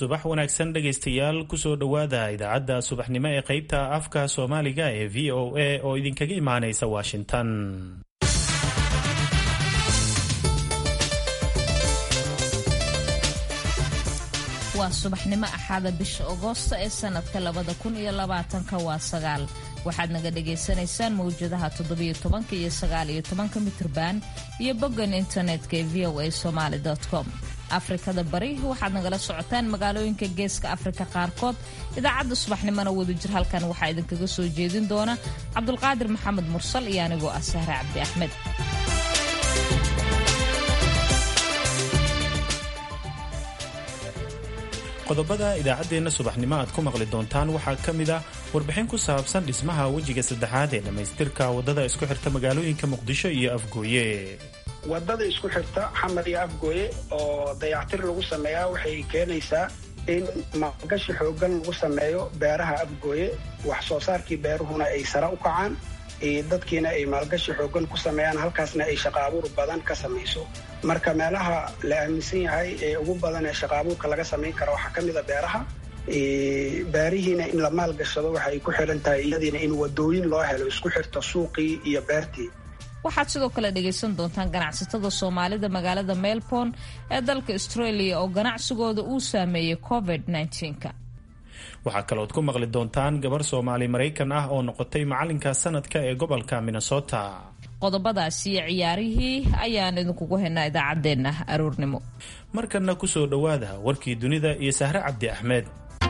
subax wanaagsan dhegaystayaal kusoo dhowaada idaacadda subaxnimo ee qaybta afka soomaaliga ee v o a oo idinkaga imaanaysa washington waa subaxnimo axaada bisha agoosta ee sanadka labada kun iyo labaatanka waa sagaal waxaad naga dhagaysanaysaan mawjadaha toddobiyo tobanka iyo sagaal iyo tobanka mitrban iyo boggan internetka ee v o a somaali com afrikada bari waxaad nagala socotaan magaalooyinka geeska afrika qaarkood idaacadda subaxnimona wadajir halkan waxaa idinkaga soo jeedin doona cabdulqaadir maxamed mursal iyo anigoo ah sahre cabdi axmed qodobada idaacaddeenna subaxnimo aad ku maqli doontaan waxaa ka mid ah warbixin ku saabsan dhismaha wejiga saddexaad ee dhammaystirka waddada isku xirta magaalooyinka muqdisho iyo afgooye wadada isku xirta xamar iyo afgooye oo dayactir lagu sameeyaa waxay keenaysaa in maalgashi xoogan lagu sameeyo beeraha afgooye wax soo saarkii beeruhuna ay sare u kacaan dadkiina ay maalgashi xoogan ku sameeyaan halkaasna ay shaqaabuur badan ka samayso marka meelaha la aaminsan yahay ee ugu badan ee shaqaabuurka laga samayn kara waxaa ka mid a beeraha beerihiina in la maalgashado waxay ku xiran tahay iyadiina in wadooyin loo helo isku xirta suuqii iyo beertii waxaad sidoo kale dhagaysan doontaan ganacsatada soomaalida magaalada melbourne ee dalka australia oo ganacsigooda uu saameeyey covid -19ka waxaa kalood ku maqli doontaan gabar soomaali maraykan ah oo noqotay macalinka sanadka ee gobolka minnesota qodobadaas iyo ciyaarihii ayaan idinkugu haynaa idaacaddeenna aroornimo markanna kusoo dhowaada warkii dunida iyo sahre cabdi axmed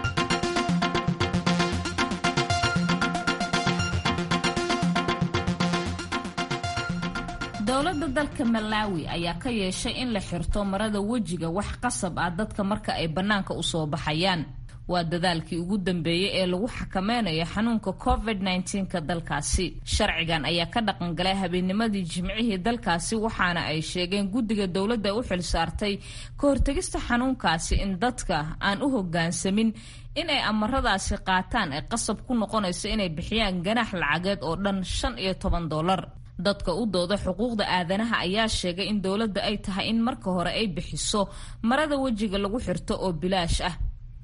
dowladda dalka malaawi ayaa ka yeeshay in la xirto marada wejiga wax qasab ah dadka marka ay bannaanka u soo baxayaan waa dadaalkii ugu dambeeyey ee lagu xakameynayo xanuunka covid -19ka dalkaasi sharcigan ayaa ka dhaqangalay habeennimadii jimcihii dalkaasi waxaana ay sheegeen guddiga dowladda u xil saartay ka hortegista xanuunkaasi in dadka aan u hoggaansamin in ay amaradaasi qaataan ay qasab ku noqonayso inay bixiyaan ganaax lacageed oo dhan shan iyo toban dollar dadka u dooda xuquuqda aadanaha ayaa sheegay in dowladda ay tahay in marka hore ay bixiso marada wejiga lagu xirto oo bilaash ah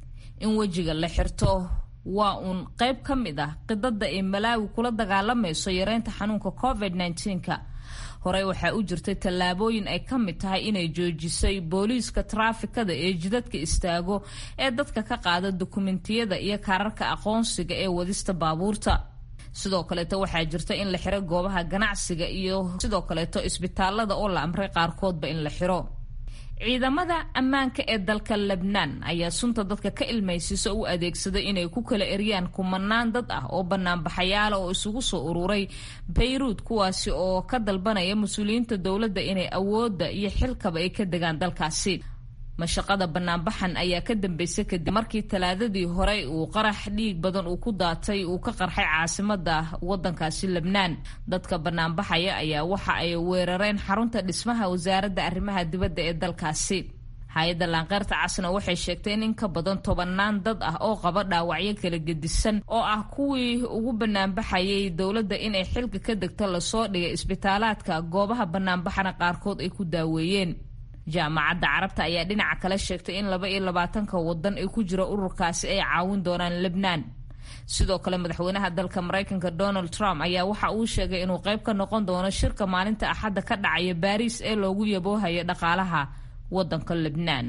in wejiga la xirto waa uun qayb ka mid ah qidada ay malaawi kula dagaalamayso yareynta xanuunka covid -19ka horey waxaa u jirtay tallaabooyin ay ka mid tahay inay joojisay booliiska taraafikada ee jidadka istaago ee dadka ka qaada dukumentiyada iyo kaararka aqoonsiga ee wadista baabuurta sidoo kaleeto waxaa jirta in la xiro goobaha ganacsiga iyo sidoo kaleeto isbitaalada oo la amray qaarkoodba in la xiro ciidamada ammaanka ee dalka lebnaan ayaa sunta dadka ka ilmaysiisa u adeegsaday inay ku kala eryaan kumanaan dad ah oo banaanbaxayaala oo isugu soo ururay bayruud kuwaasi oo ka dalbanaya mas-uuliyiinta dowladda inay awoodda iyo xilkaba ay ka degaan dalkaasi mashaqada banaanbaxan ayaa ka dambeysay kadib markii talaadadii horey uu qarax dhiig badan uu ku daatay uu ka qarxay caasimada wadankaasi lebnaan dadka banaanbaxaya ayaa waxa ay weerareen xarunta dhismaha wasaaradda arrimaha dibadda ee dalkaasi hay-adda laanqeyrta casna waxay sheegtay in in ka badan tobanaan dad ah oo qaba dhaawacyo kala gedisan oo ah kuwii ugu banaanbaxayay dowladda inay xilka ka degto lasoo dhigay isbitaalaadka goobaha banaanbaxana qaarkood ay ku daaweeyeen jaamacadda carabta ayaa dhinaca kale sheegtay in laba iyo labaatanka wadan ee ku jira ururkaasi ay caawin doonaan lebnaan sidoo kale madaxweynaha dalka maraykanka donald trump ayaa waxa uu sheegay inuu qayb ka noqon doono shirka maalinta axadda ka dhacaya baariis ee loogu yaboohayo dhaqaalaha wadanka lebnaan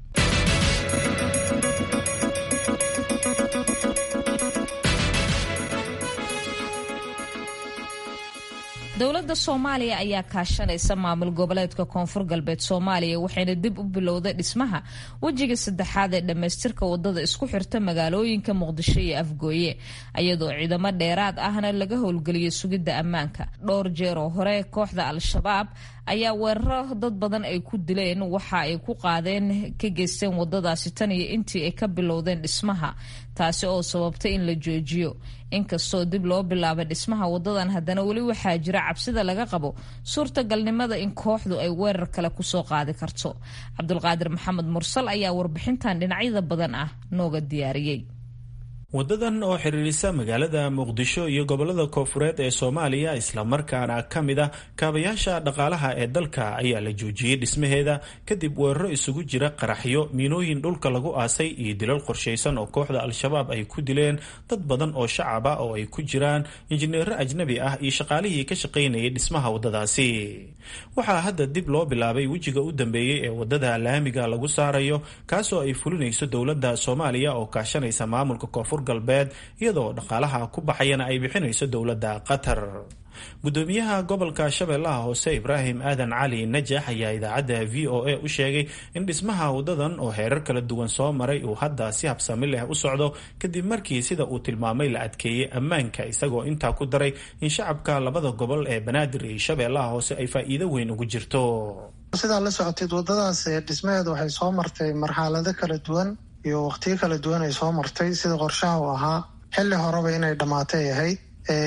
dowladda soomaaliya ayaa kaashanaysa maamul goboleedka koonfur galbeed soomaaliya waxayna dib u bilowday dhismaha wejiga saddexaad ee dhammaystirka wadada isku xirta magaalooyinka muqdisho iyo afgooye iyadoo ciidamo dheeraad ahna laga howlgeliyay sugidda ammaanka dhowr jeer oo hore kooxda al-shabaab ayaa weeraro dad badan ay ku dileen waxa ay ku qaadeen ka geysteen wadadaasi tan iyo intii ay ka bilowdeen dhismaha taasi oo sababtay in la joojiyo inkastoo dib loo bilaabay dhismaha wadadan haddana weli waxaa jira cabsida laga qabo suurtagalnimada in kooxdu ay weerar kale kusoo qaadi karto cabdulqaadir maxamed mursal ayaa warbixintan dhinacyada badan ah nooga diyaariyey wadadan oo xiriirisa magaalada muqdisho iyo gobolada koofureed ee soomaaliya islamarkaana ka mid ah kaabayaasha dhaqaalaha ee dalka ayaa la joojiyey dhismaheeda kadib weeraro isugu jira qaraxyo miinooyin dhulka lagu aasay iyo dilal qorshaysan oo kooxda al-shabaab ay ku dileen dad badan oo shacab ah oo ay ku jiraan injineero ajnabi ah iyo shaqaalihii ka shaqaynayay dhismaha wadadaasi waxaa hadda dib loo bilaabay wejiga u dambeeyey ee wadada laamiga lagu saarayo kaasoo ay fulinayso dowladda soomaaliya oo kaashanaysa maamulka koonfur galbeed iyadoo dhaqaalaha ku baxayana ay bixinayso dowladda qatar gudoomiyaha gobolka shabeellaha hoose ibraahim aadan cali najax ayaa idaacadda v o a u sheegay in dhismaha wadadan oo heerar kala duwan soo maray uu hadda si habsami leh u socdo kadib markii sida uu tilmaamay la adkeeyey ammaanka isagoo intaa ku daray in shacabka labada gobol ee banaadir iyo shabeellaha hoose ay faa'iido weyn ugu jirto sidaa la socoteed wadadaas dhismaheedu waxay soo martay marxalado kala duwan iyo waqtiyo kala duwan ay soo martay sida qorshaha u ahaa xilli horeba inay dhammaatay ahayd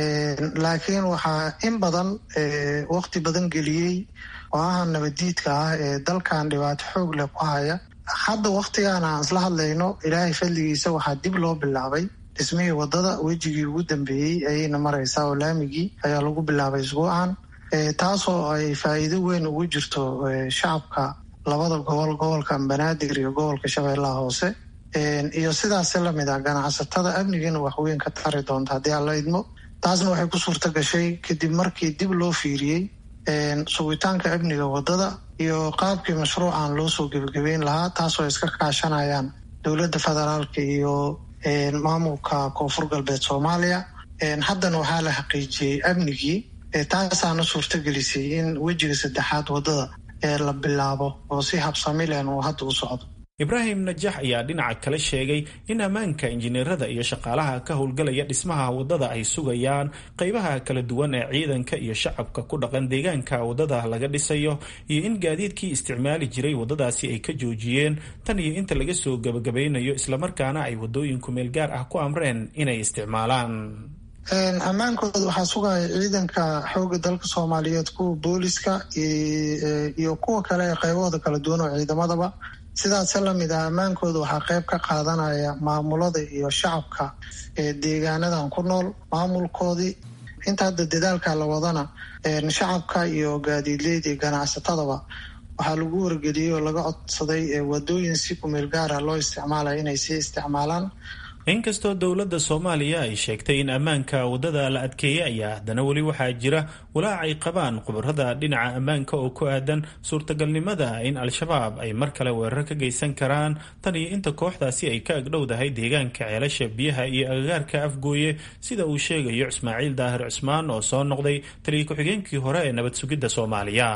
laakiin waxaa in badan waqti badan geliyey oo aha nabadiidka ah ee dalkan dhibaato xoog leh ku haya hadda waqtigan aan isla hadlayno ilaahay fadligiisa waxaa dib loo bilaabay dhismihii wadada wejigii ugu dambeeyey ayayna maraysaa oo laamigii ayaa lagu bilaabay isbuucan taasoo ay faa'iido weyn ugu jirto shacabka labada gobol gobolka banaadir iyo gobolka shabeellaha hoose iyo sidaasi lamid ah ganacsatada amnigiina waxweyn ka tari doonta haddii aan la idmo taasna waxay ku suurta gashay kadib markii dib loo fiiriyey sugitaanka amniga wadada iyo qaabkii mashruucan loo soo gebagabeyn lahaa taasoo ay iska kaashanayaan dowladda federaalka iyo maamulka koonfur galbeed soomaaliya haddana waxaa la xaqiijiyey amnigii taasaana suurta gelisay in wejiga saddexaad wadada ee la bilaabo oo si habsami lehen uu hadda u socdo ibraahim najax ayaa dhinaca kale sheegay in ammaanka injineerada iyo shaqaalaha ka howlgalaya dhismaha wadada ay sugayaan qeybaha kala duwan ee ciidanka iyo shacabka ku dhaqan deegaanka wadada laga dhisayo iyo in gaadiidkii isticmaali jiray wadadaasi ay ka joojiyeen tan iyo inta laga soo gebagabaynayo islamarkaana ay wadooyinku meel gaar ah ku amreen inay isticmaalaan ammaankooda waxaa sugaya ciidanka xoogga dalka soomaaliyeed kuwa booliska iyo kuwa kale ee qaybahooda kala duwan oo ciidamadaba sidaase lamid ah ammaankooda waxaa qayb ka qaadanaya maamulada iyo shacabka ee deegaanadan ku nool maamulkoodii inta hadda dadaalka la wadana shacabka iyo gaadiidleyda iyo ganacsatadaba waxaa lagu wargeliyey oo laga codsaday wadooyin si kumeel gaara loo isticmaalaya inay sii isticmaalaan inkastoo dowladda soomaaliya ay sheegtay in ammaanka waddada la adkeeyey ayaa haddana weli waxaa jira walaac ay qabaan khubarada dhinaca ammaanka oo ku aadan suurtagalnimada in al-shabaab ay mar kale weerar ka geysan karaan tan iyo inta kooxdaasi ay ka agdhowdahay deegaanka ceelasha biyaha iyo agagaarka afgooye sida uu sheegayo ismaaciil daahir cusmaan oo soo noqday taliya ku-xigeenkii hore ee nabad sugidda soomaaliya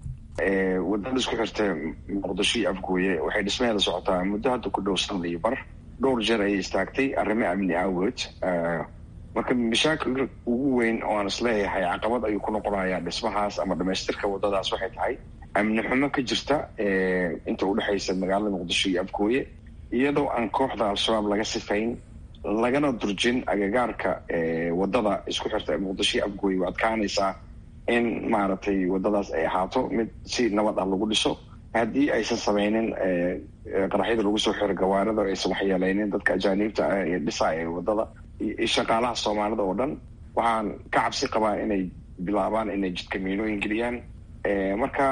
wadada isku xirta muqdisho iyo afgooye waxay dhismaheeda socotaa muddo hadda ku dhow sanad iyo bar dhowr jeer ayay istaagtay arrimo amni aawood marka mashaakil ugu weyn oo aan isleeyahay caqabad ayuu ku noqonayaa dhismahaas ama dhamaystirka wadadaas waxay tahay amni xumo ka jirta inta udhexaysa magaalada muqdisho iyo afgooye iyadoo aan kooxda al-shabaab laga sifayn lagana durjin agagaarka wadada isku xirta muqdisho iyo afgooye waa adkaanaysaa in maaragtay wadadaas ay ahaato mid si nabad ah lagu dhiso haddii aysan sameynin qaraxyada lagu soo xiro gawaarida aysan waxyeeleynin dadka ajaaniibta ah ee dhisaaya ee wadada iyo shaqaalaha soomaalida oo dhan waxaan ka cabsi qabaa inay bilaabaan inay jidka miinooyin geliyaan marka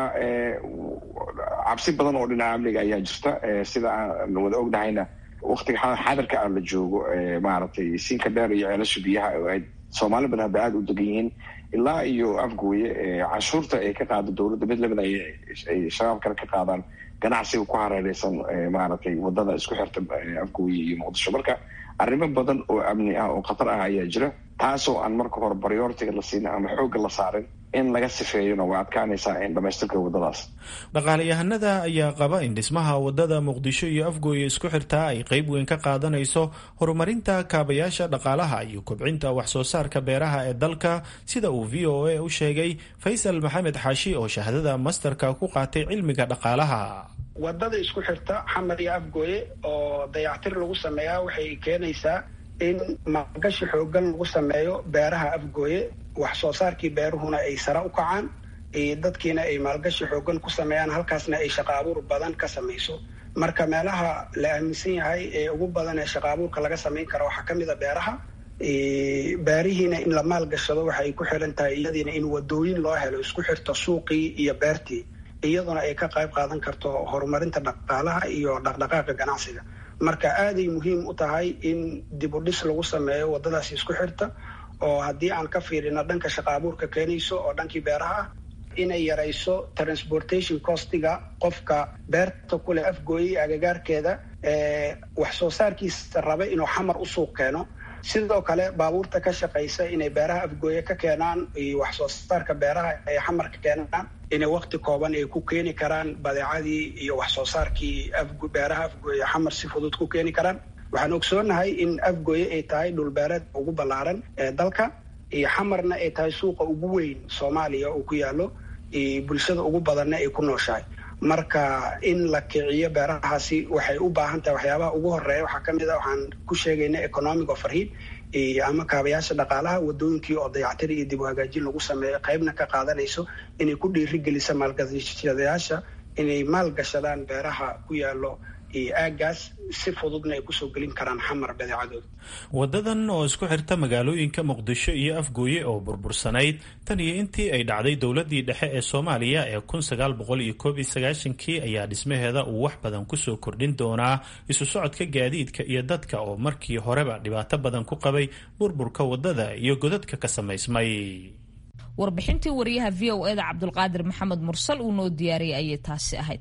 cabsi badan oo dhinaca amniga ayaa jirta sida aan wada ognahayna waktiga xadarka ah la joogo maaragtay siinka dheer iyo ceelasha biyaha oo ay soomaali badan hadda aada u degan yihiin ilaa iyo afgooye canshuurta ay ka qaado dowladda mid lamid ay shabaab kale ka qaadaan ganacsiga ku hareereysan maaragtay wadada isku xirta afgooye iyo muqdisho marka arrimo badan oo amni ah oo khatar ah ayaa jira taasoo aan marka hore baryoritiga la siinin ama xoogga la saarin in laga sifeeyona way adkaanaysaa in dhamaystirka wadadaas dhaqaalayahanada ayaa qaba in dhismaha wadada muqdisho iyo afgooye isku xirtaa ay qeyb weyn ka qaadanayso horumarinta kaabayaasha dhaqaalaha iyo kobcinta wax soo saarka beeraha ee dalka sida uu v o a u sheegay faysal maxamed xaashi oo shahaadada masterka ku qaatay cilmiga dhaqaalaha wadada isku xirta xamar iyo afgooye oo dayactir lagu sameeyaa waxay keenaysaa in maalgashi xoogan lagu sameeyo beeraha afgooye wax soo saarkii beeruhuna ay sare u kacaan dadkiina ay maalgashi xoogan ku sameeyaan halkaasna ay shaqa abuur badan ka samayso marka meelaha la aaminsan yahay ee ugu badan ee shaqa abuurka laga samayn karo waxaa kamid a beeraha beerihiina in la maalgashado waxay ku xiran tahay iyadiina in wadooyin loo helo isku xirto suuqii iyo beertii iyaduna ay ka qayb qaadan karto horumarinta dhaqaalaha iyo dhaqdhaqaaqa ganacsiga marka aaday muhiim u tahay in dib u dhis lagu sameeyo wadadaasi isku xirta oo haddii aan ka fiirino dhanka shaqa abuurka keenayso oo dhankii beeraha ah inay yarayso transportation costiga qofka beerta kuleh afgooyey agagaarkeeda wax soo saarkiisa raba inuu xamar u suuq keeno sidoo kale baabuurta ka shaqaysa inay beeraha afgooye ka keenaan iyo wax soo saarka beeraha ay xamar ka keenaan inay wakti kooban ay ku keeni karaan badeecadii iyo wax soo saarkii beeraha afgooye xamar si fudud ku keeni karaan waxaan ogsoonahay in afgooye ay tahay dhulbeereed ugu ballaaran ee dalka iyo xamarna ay tahay suuqa ugu weyn soomaaliya uu ku yaalo bulshada ugu badanna ay ku nooshahay marka in la kiciyo beerahaasi waxay u baahan tahay waxyaabaha ugu horeeya waxaa kamid a waxaan ku sheegayna economic overheat ama kaabayaasha dhaqaalaha wadooyinkii oo dayactir iyo dib u hagaajin lagu sameeyo qaybna ka qaadanayso inay ku dhiirigelisa maalgashadayaasha inay maalgashadaan beeraha ku yaalo aagaas si fududna ay kusoo gelin karaan xamar badeecadooda wadadan oo isku xirta magaalooyinka muqdisho iyo afgooye oo burbursanayd tan iyo intii ay dhacday dowladii dhexe ee soomaaliya ee kun sagaal boqol iyo koob iyo sagaashankii ayaa dhismaheeda uu wax badan kusoo kordhin doonaa isu socodka gaadiidka iyo dadka oo markii horeba dhibaato badan ku qabay burburka wadada iyo godadka ka samaysmay warbixintii wariyaha v o eda cabdulqaadir maxamed mursal uu noo diyaariyay ayay taasi ahayd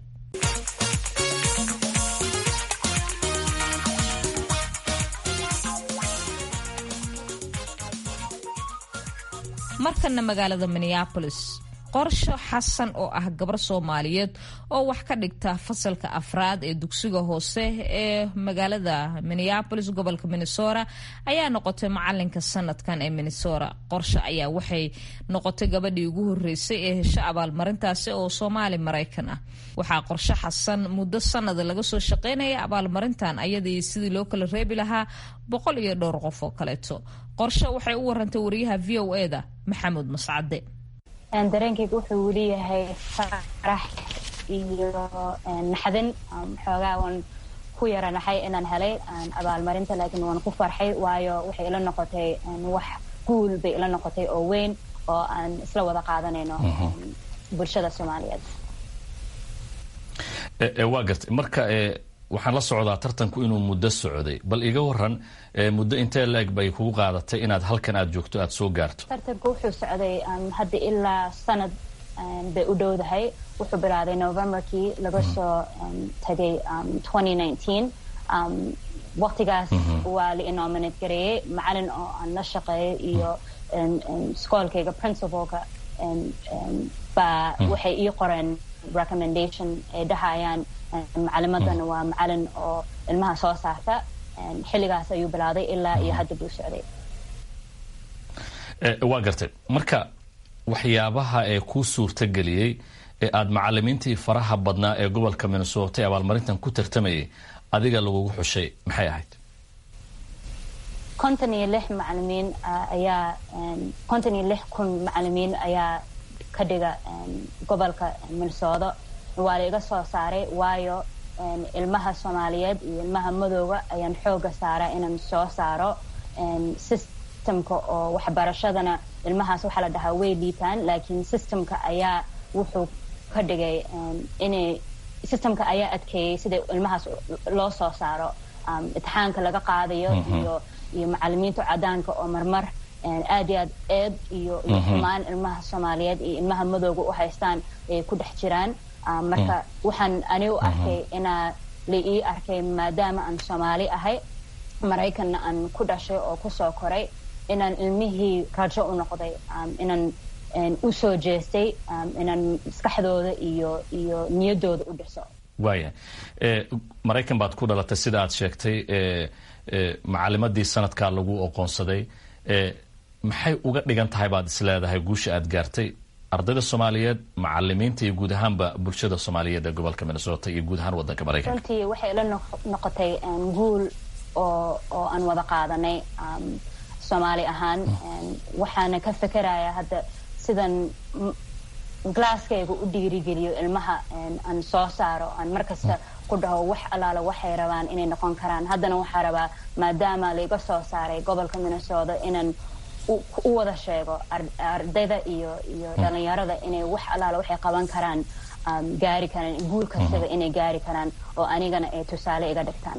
markana magaalada minneabolis qorsho xasan oo ah gabar soomaaliyeed oo wax ka dhigta fasalka afraad ee dugsiga hoose ee magaalada minneabolis gobolka minnesota ayaa noqotay macalinka sanadkan ee minnesota qorsho ayaa waxay noqotay gabadhii ugu horeysay ee hesho abaalmarintaasi oo soomaali maraykan ah waxaa qorsho xasan muddo sanada laga soo shaqeynaya abaalmarintan ayadii sidii loo kala reebi lahaa boqol iyo dhowr qof oo kaleeto qorsho waxay u warantay wariyaha v o eda maxamuud mascade dareenkayga wuxuu weli yahay farax iyo naxdin xoogaa waan ku yaranaxay inaan helay abaalmarinta laakiin waan ku farxay waayo waxay ila noqotay wax guul bay ila noqotay oo weyn oo aan isla wada qaadanayno bulshada soomaaliyeed waa gartay marka waxaan la socdaa tartanku inuu muddo socday bal iga waran muddo intee la-eg bay kugu qaadatay inaad halkan aad joogto aada soo gaarto tartanku wuxuu socday hadda ilaa sanad bay u dhowdahay wuxuu bilaaday novemberkii laga soo tagay waqtigaas waa la inominate gareeyey macalin oo aan la shaqeeyo iyo skoolkayga principalka baa waxay ii qoreen recommendation ay dhahayaan macalimadana waa macalin oo ilmaha soo saarta xilligaas ayuu bilaaday ilaa iyo hadda buu socday waa gartay marka waxyaabaha ee kuu suurtageliyey ee aada macalimiintii faraha badnaa ee gobolka minnesota ee abaalmarintan ku tartamayay adiga lagugu xushay maxay ahayd konton iyo lix macalimiin ayaa konton iyo lix kun macalimiin ayaa ka dhiga gobolka minnesota waa la iga soo saaray waayo ilmaha soomaaliyeed iyo ilmaha madooga ayaan xooga saaraa inaan soo saaro systemka oo waxbarashadana ilmahaas waxaa la dhahaa way liitaan laakiin systemka ayaa wuxuu ka dhigay inay systemka ayaa adkeeyey sida ilmahaas loo soo saaro imtixaanka laga qaadayo iyo iyo macalimiinta cadaanka oo marmar aad iyo aad eed iyo iyo xumaan ilmaha soomaaliyeed iyo ilmaha madooga u haystaan ay ku dhex jiraan marka waxaan ani u arkay inaa la ii arkay maadaama aan soomaali ahay maraykanna aan ku dhashay oo kusoo koray inaan ilmihii rajo u noqday inaan u soo jeestay inaan maskaxdooda iyo iyo niyaddooda u dhiso waaya maraykan baad ku dhalatay sida aad sheegtay macalimadii sanadkaa lagu oqoonsaday maxay uga dhigan tahay baad isleedahay guusha aad gaartay ardayda soomaaliyeed macalimiinta iyo guud ahaanba bulshada soomaaliyeed ee gobolka minnesota iyo guud ahaan wadanka maraykanka runtii waxay ila noqotay guul oo oo aan wada qaadanay soomaali ahaan waxaana ka fekeraya hadda sidan glasskayga u dhiirigeliyo ilmaha aan soo saaro aan markasta ku dhaho wax allaala waxay rabaan inay noqon karaan haddana waxaa rabaa maadaama laiga soo saaray gobolka minnesota inaan u wada sheego ardayda iyo iyo dhalinyarada inay wax allaala waxay qaban karaan gaari karaan guul kastaba inay gaari karaan oo anigana ay tusaale iga dhigtaan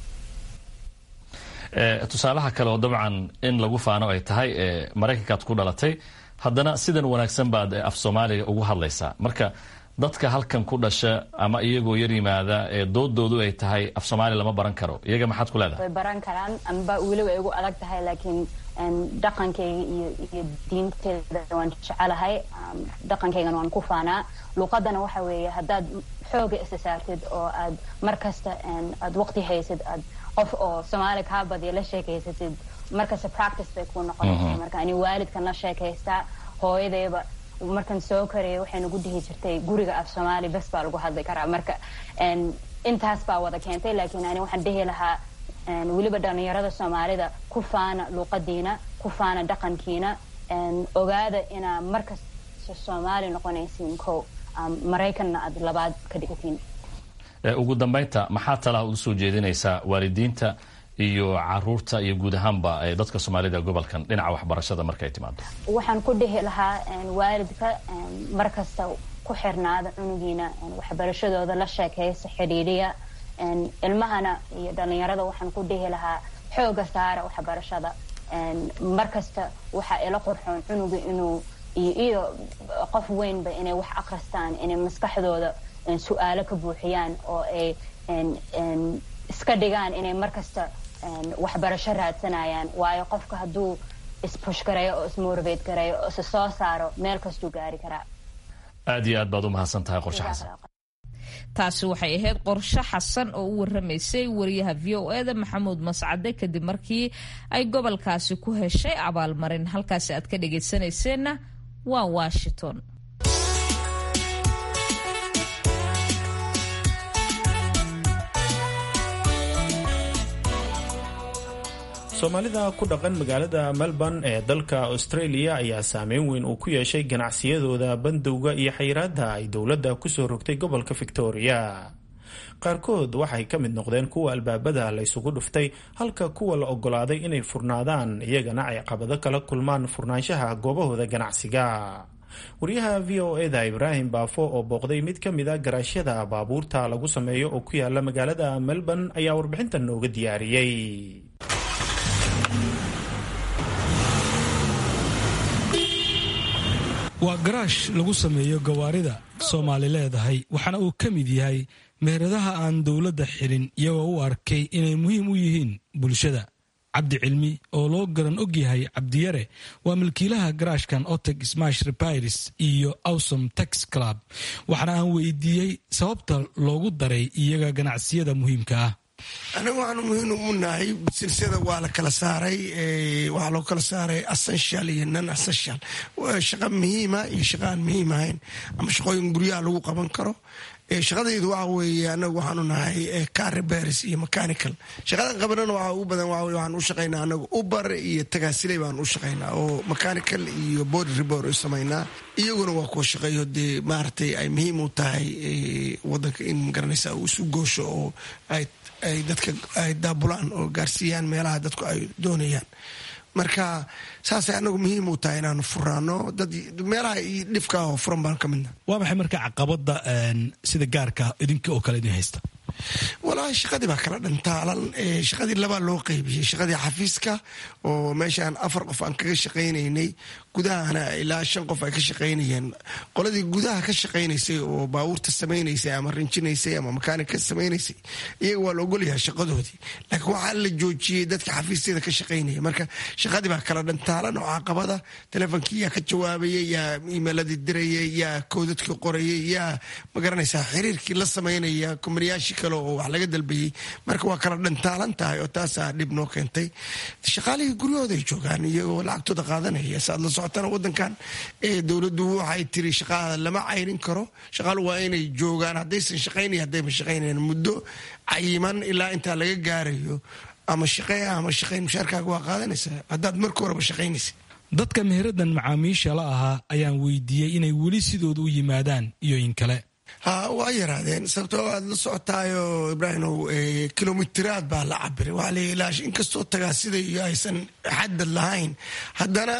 tusaalaha kale oo dabcan in lagu faano ay tahay maraykankaad ku dhalatay haddana sidan wanaagsan baad af soomaaliga ugu hadlaysaa marka dadka halkan ku dhasha ama iyagoo yar yimaada ee doodoodu ay tahay af soomaaliya lama baran karo iyaga maxaad ku leedahay way baran karaan amba weliba igu adag tahay laakiin dhaqankayga iyo iyo diinteeda waan jecelahay dhaqankaygana waan ku faanaa luuqadana waxa weeye haddaad xooga isa saartid oo aad mar kasta aad waqti haysid aad qof oo soomaali kaa badiya la sheekaysatid markasta practice bay kuu noqonaysaa marka ani waalidkan la sheekaystaa hooyadayba markan soo karaya waxay nagu dhihi jirtay guriga af soomaali bes baa lagu hadli karaa marka intaas baa wada keentay laakiin ani waxaan dhihi lahaa weliba dhalinyarada soomaalida ku faana luuqadiina ku faana dhaqankiina ogaada inaa markasta soomaali noqonaysiin ko maraykanna aad labaad ka dhigtiin ugu dambaynta maxaa talaha ugu soo jeedinaysaa waalidiinta iyo caruurta iyo guud ahaanba dadka soomaalida gobolkan dhinaca waxbarashada markay timaado waxaan ku dhihi lahaa waalidka mar kasta ku xirnaada cunugiina waxbarashadooda la sheekaysa xidhiidhiya ilmahana iyo dhalinyarada waxaan ku dhihi lahaa xooga saara waxbarashada mar kasta waxaa ila qurxoon cunuga inuu iyo qof weynba inay wax akristaan inay maskaxdooda su-aalo ka buuxiyaan oo ay iska dhigaan inay mar kasta waxbarasho raadsanayaan waayo qofka hadduu isbush gareeyo oo ismotivate gareeyo oo isa soo saaro meel kastuu gaari karaa aad iyo aad baad u mahadsan tahay qorshe xasan taasi waxay ahayd qorshe xasan oo u waramaysay wariyaha v o eda maxamuud mascade kadib markii ay gobolkaasi ku heshay abaalmarin halkaasi aad ka dhagaysanayseena waa washington soomaalida ku dhaqan magaalada melbourne ee dalka australia ayaa saameyn weyn uu ku yeeshay ganacsiyadooda bandowga iyo xayiraada ay dowladda kusoo rogtay gobolka victoria qaarkood waxay ka mid noqdeen kuwa albaabada la ysugu dhuftay halka kuwa la ogolaaday inay furnaadaan iyagana ay qabado kala kulmaan furnaanshaha goobahooda ganacsiga wariyaha v o eda ibraahim baafo oo booqday mid ka mid a garaashyada baabuurta lagu sameeyo oo ku yaala magaalada melbourne ayaa warbixintan nooga diyaariyey waa garaash lagu sameeyo gawaarida soomaali leedahay waxaana uu ka mid yahay meheradaha aan dowladda xirin iyagoo u arkay inay muhiim u yihiin bulshada cabdi cilmi oo loo garan og yahay cabdiyare waa milkiilaha garaashkan oteg smash repairs iyo awsom tax club waxaana aan weydiiyey sababta loogu daray iyaga ganacsiyada muhiimka ah anaga waxaanu muhiim u nahay silsada waa la kala saaray waxaa loo kala saaray essential iyo non essential shaqa muhiima iyo shaqa aan muhiim ahayn ama shaqooyin guryaha lagu qaban karo shaqadaydu waxa weeye anagu waxaanu nahay car repairs iyo mechanical shaqadan qabanana waxa ugu badan waa waxaan u shaqaynaa anagu uber iyo tagaasiley baan u shaqaynaa oo mechanical iyo body report u samaynaa iyaguna waa kuwa shaqeeyo dee maaragtay ay muhiim u tahay wadanka in magaranaysa uu isu goosho oo ay ay dadka ay daabulaan oo gaarsiiyaan meelaha dadku ay doonayaan marka saasay anagu muhiim u tahay inaanu furaano dad meelaha dhifka oo furan baan ka midna waa maxay marka caqabada sida gaarka idinka oo kale idin haysta walaahi shaqadii baa kala dhantaalan shaqadii labaa loo qeybiyey shaqadii xafiiska oo meeshaan afar qof aan kaga shaqaynaynay gudahana ilaa shan qof ay ka shaqaynayeen qoladii gudaha ka shaqaynaysay oo baabuurta samaynaysay ama rinjinaysay ama makaanika samaynaysay iyaga waa la ogolyahay shaqadoodii laakiin waxaa la joojiyey dadka xafiisyada ka shaqaynaya marka shaqadii baa kala dhantaalan oo caqabada telefonkii yaa ka jawaabayay yaa iimeiladii dirayay yaa koodadkii qorayay yaa magaranaysaa xiriirkii la samaynaya kumbaniyaashii kale oo wax laga dalbayey marka waa kala dhantaalan tahay oo taasaa dhib noo keentay shaqaalihii guryahooda ay joogaan iyagoo lacagtooda qaadanaya saad la socotana wadankan dowladdu waxay tiri shaqaada lama cayrin karo shaqaalu waa inay joogaan haddaysan shaqaynay haddayba shaqaynayan muddo cayiman ilaa intaa laga gaarayo ama shaqee ama shaqayn mushaarkaaga waa qaadanaysaa haddaad marka horeba shaqaynaysa dadka meheradan macaamiisha la ahaa ayaan weydiiyey inay weli sidooda u yimaadaan iyo in kale ha waa yaraadeen sababtoo aad la socotaayo ibraahimow kilomitiraad baa la cabiray waa la ilaash inkastoo tagaasida iyo aysan xadad lahayn haddana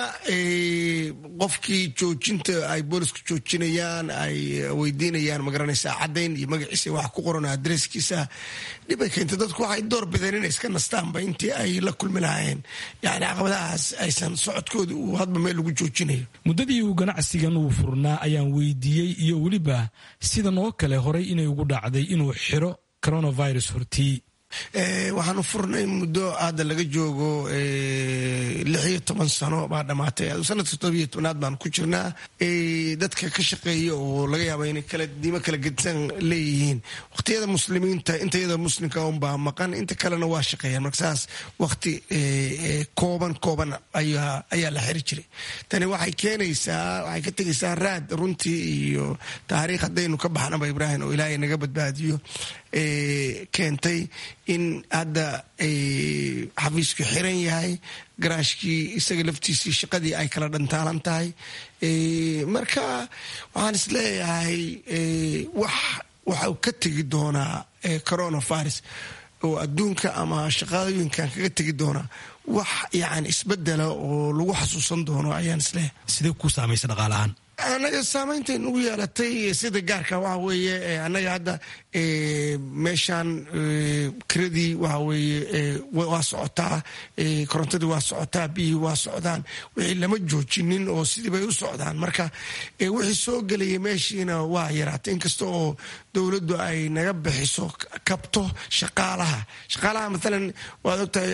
qofkii joojinta ay boolisku joojinayaan ay weydiinayaan magaranaysaa caddayn iyo magaciisa wax ku qoran adresskiisa dhibay keentay dadku waxay door bideen inay iska nastaanba intii ay la kulmi lahaayeen yani caqabadahaas aysan socodkooda uu hadba meel lagu joojinayo muddadii uu ganacsigan uu furnaa ayaan weydiiyey iyo weliba sidan oo kale horay inay ugu dhacday inuu xiro coronavirus hortii waxaanu furnay muddo hadda laga joogo lix iyo toban sano baa dhamaatay sanadka todobiyo tobnaad baan ku jirnaa dadka ka shaqeeya oo laga yaaba inay kala diimo kala gedisan leeyihiin waqtiyada muslimiinta intayada muslimka unbaa maqan inta kalena waa shaqeeyaan marka saas waqti kooban kooban ayaa la xiri jiray tani waxay keenaysaa waxay ka tegaysaa raad runtii iyo taariikh haddaynu ka baxnaba ibraahim oo ilaahay naga badbaadiyo keentay in hadda xafiisku xiran yahay garaashkii isaga laftiisii shaqadii ay kala dhantaalan tahay marka waxaan is leeyahay wax waxau ka tegi doonaa coronavirus oo adduunka ama shaqadooyinkan kaga tegi doonaa wax yani isbedela oo lagu xasuusan doono ayaan isleeyahay sidee ku saamaysa dhaqaalahaan annaga saamaynta nagu yeelatay sida gaarka waxa weeye annaga hadda meeshaan kiradii waxa weeye waa socotaa korontadii waa socotaa biyihii waa socdaan wixii lama joojinin oo sidii bay u socdaan marka wixii soo gelaya meeshiina waa yaraatay inkasta oo dowladdu ay naga bixiso kabto shaqaalaha shaqaalaha maalan waad ogtahay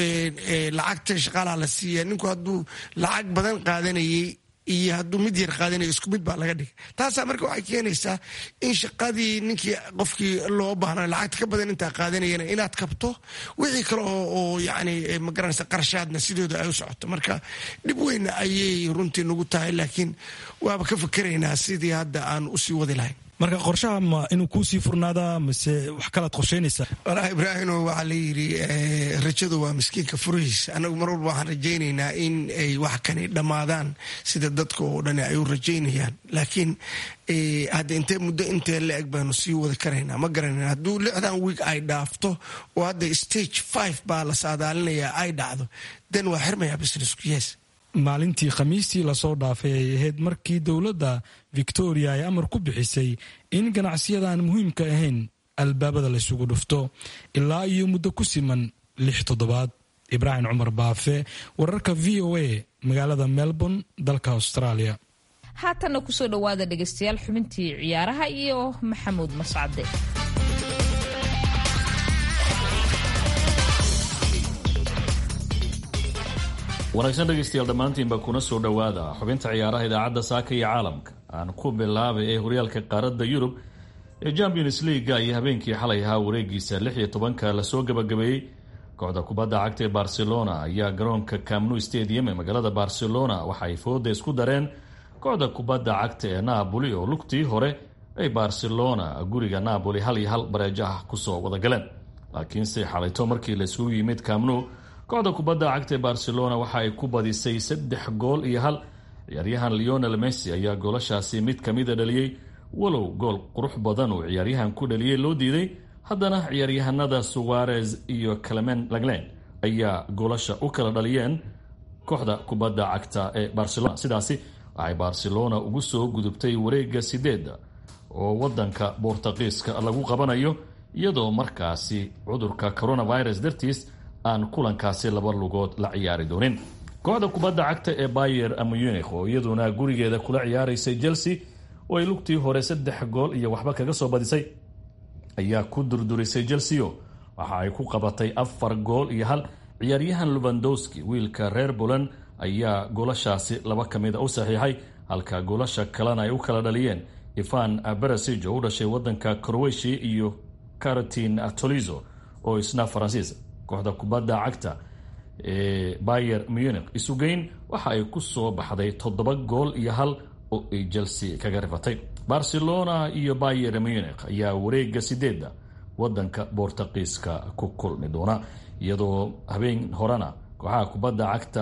lacagta shaqaalaha la siiya ninku hadduu lacag badan qaadanayay iyo hadduu mid yar qaadanayo isku mid baa laga dhigay taasaa marka waxay keenaysaa in shaqadii ninkii qofkii loo baahna lacagta ka badan intaa qaadanayana inaad kabto wixii kale oo yani magaranaysa qarashaadna sidooda ay u socoto marka dhib weyna ayay runtii nagu tahay laakiin waaba ka fakeraynaa sidii hadda aan usii wadi lahayn marka qorshaha ma inuu kuusii furnaadaa mise wax kalaad qorshaynaysaa walahi ibraahimo waxaa la yidhi rajadu waa miskiinka furihiisa annagu mar walba waxaan rajaynaynaa in ay wax kani dhammaadaan sida dadka oo dhan ay u rajaynayaan laakiin hadda intee muddo intee la eg baanu sii wadi karaynaa ma garanayna hadduu lixdan wiig ay dhaafto oo hadda stage five baa la saadaalinayaa ay dhacdo den waa xirmayaa businessku yes maalintii khamiistii lasoo dhaafay ay ahayd markii dowladda victoria ay amar ku bixisay in ganacsiyadaan muhiimka ahayn albaabada laysugu dhufto ilaa iyo muddo ku siman lix toddobaad ibraahim cumar baafe wararka v o a magaalada melbourne dalka australia haatanna kusoo dhowaada dhegaystayaal xubintii ciyaaraha iyo maxamuud mascade wanaagsan dhegaystayaal dhammaantiinba kuna soo dhowaada xubinta ciyaaraha idaacadda saaka iyo caalamka aan ku bilaabay ee horyaalka qaaradda yurub ee champions leaga iyo habeenkii xalay ahaa wareegiisa lix iyo tobanka lasoo gabagabeeyey kooxda kubadda cagta ee barcelona ayaa garoonka camnu stadium ee magaalada barcelona waxa ay fooda isku dareen kooxda kubadda cagta ee napoli oo lugtii hore ay barcelona guriga napoli hal iyo hal bareejo ah kusoo wadagaleen laakiinse xalayto markii laisugu yimid camnu kooxda kubadda cagta ee barcelona waxa ay ku badisay saddex gool iyo hal ciyaaryahan leonel messi ayaa goolashaasi mid kamida dhaliyey walow gool qurux badan uu ciyaaryahan ku dhaliyey loo diiday haddana ciyaaryahanada suwarez iyo clemen laglen ayaa goolasha u kala dhaliyeen kooxda kubadda cagta ee barcelona sidaasi waxay barcelona ugu soo gudubtay wareega sideeda oo wadanka bortuqiiska lagu qabanayo iyadoo markaasi cudurka coronavirus dartiis aan kulankaasi laba lugood la ciyaari doonin kooxda kubadda cagta ee bayer munich oo iyaduna gurigeeda kula ciyaaraysay chelsea oo ay lugtii hore saddex gool iyo waxba kaga soo badisay ayaa ku durdurisay chelseo waxa ay ku qabatay afar gool iyo hal ciyaaryahan lubandowski wiilka reer poland ayaa goolashaasi laba kamida u saxiixay halka goolasha kalena ay u kala dhaliyeen ivan berasij oo u dhashay wadanka croatia iyo caratin tolizo oo isna faransiis kooxda kubadda cagta ee bayer munich isugeyn waxa ay ku soo baxday toddoba gool iyo hal oo ay chelsea kaga rifatay barcelona iyo bayer munich ayaa wareega sideeda wadanka bortuqiiska ku kulmi doona iyadoo habeen horena kooxaha kubadda cagta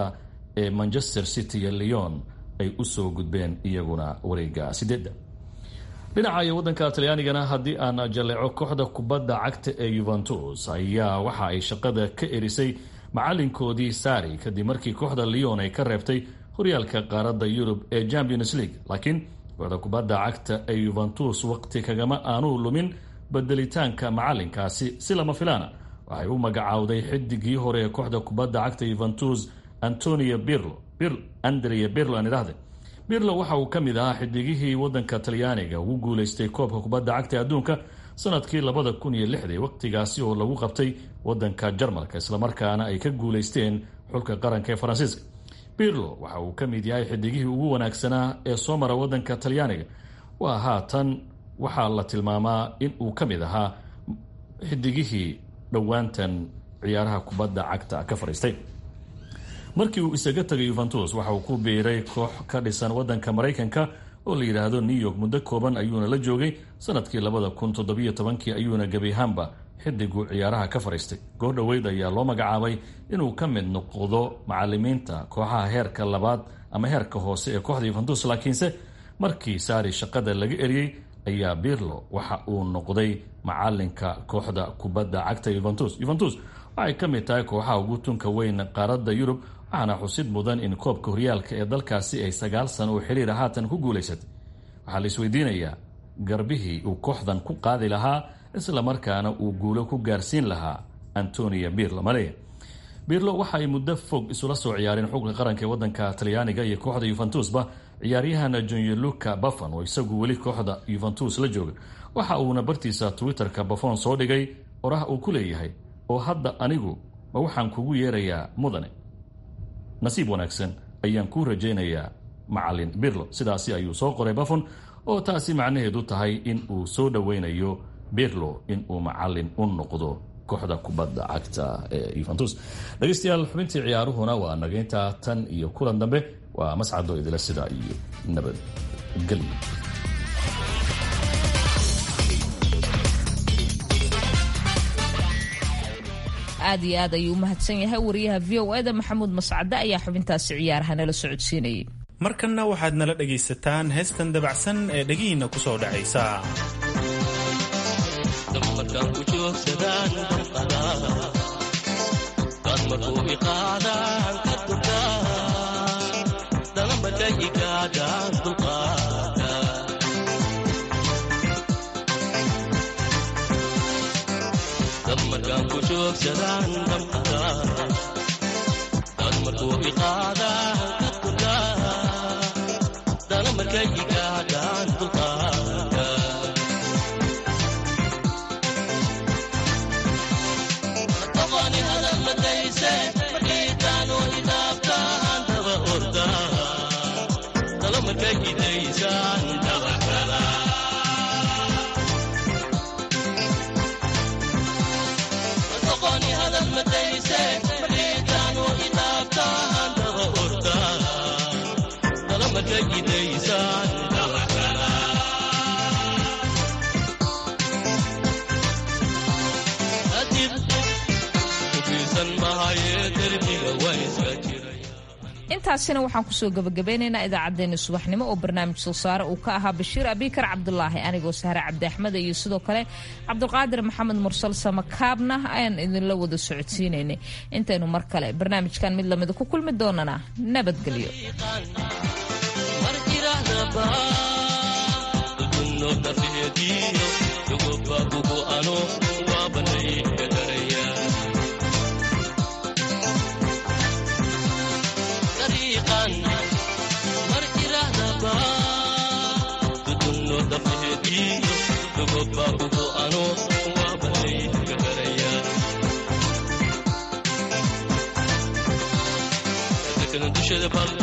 ee manchester city iyo leon ay usoo gudbeen iyaguna wareega sideedda dhinaca iyo waddanka talyaanigana haddii aan jaleeco kooxda kubadda cagta ee yuventus ayaa waxa ay shaqada ka erisay macalinkoodii sari kadib markii kooxda leon ay ka reebtay horyaalka qaaradda yurub ee champions league laakiin kooxda kubadda cagta ee yuventus waqti kagama aanu lumin bedelitaanka macalinkaasi si lama filaana waxay u magacaawday xidigii hore ee kooxda kubadda cagta yuventus antonio birlo andrea birlo aan idhahde birlo waxa uu ka mid ahaa xidigihii wadanka talyaaniga ugu guuleystay koobka kubadda cagta adduunka sanadkii labada kun iyo lixdii waqtigaasi oo lagu qabtay wadanka jarmalka islamarkaana ay ka guuleysteen xulka qaranka ee faransiiska birlo waxa uu ka mid yahay xidigihii ugu wanaagsanaa ee soo mara wadanka talyaaniga waa haatan waxaa la tilmaamaa in uu ka mid ahaa xidigihii dhowaantan ciyaaraha kubadda cagta ka fadhiistay markii uu isaga tagay yuventus waxa uu ku biiray koox ka dhisan wadanka maraykanka oo la yidhaahdo new york muddo kooban ayuuna la joogay sanadkii labada kun toddobiyo tobankii ayuuna gebi ahaanba xidigu ciyaaraha ka fadhiistay goor dhoweyd ayaa loo magacaabay inuu ka mid noqdo macalimiinta kooxaha heerka labaad ama heerka hoose ee kooxda yuventus laakiinse markii saari shaqada laga eriyey ayaa birlo waxa uu noqday macalinka kooxda kubadda cagta yuventus yuventus waxay ka mid tahay kooxaha ugu tunka weyn qaaradda yurub waxaana xusid mudan in koobka horyaalka ee dalkaasi ay sagaal sano oo xiriira haatan ku guulaysatay waxaa la isweydiinayaa garbihii uu kooxdan ku qaadi lahaa islamarkaana uu guulo ku gaarsiin lahaa antonio birlo maleya birlo waxa ay muddo fog isula soo ciyaareen xulka qaranka ee wadanka talyaaniga iyo kooxda yuventusba ciyaaryahan jonyeluka buffon oo isagu weli kooxda yuventus la jooga waxa uuna bartiisa twitterka buffon soo dhigay oraha uu ku leeyahay oo hadda anigu ma waxaan kugu yeerayaa mudane nasiib wanaagsan ayaan kuu rajaynayaa macalin birlo sidaasi ayuu soo qoray buffon oo taasi macnaheedu tahay in uu soo dhoweynayo birlo in uu macalin u noqdo kooxda kubadda cagta ee yuventus dhegeystayaal xubintii ciyaaruhuna waa nageynta tan iyo kulan dambe waa mascado idila sida iyo nabadgelyo aad iyo aad ayuu u mahadsan yahay wariyaha v o eda maxamuud mascade ayaa xubintaasi ciyaaraha nala socodsiinayay markanna waxaad nala dhegaysataan heestan dabacsan ee dhegihiinna ku soo dhacaysa intaasina waxaan kusoo gabagabeynaynaa idaacaddeenna subaxnimo oo barnaamij soo saare uu ka ahaa bashiir abikar cabdulaahi anigoo sahre cabdi axmed iyo sidoo kale cabdulqaadir maxamed mursal samakaabna ayaan idinla wada socodsiinaynay intaynu mar kale barnaamijkan mid lamida ku kulmi doonana nabadgelyo dushada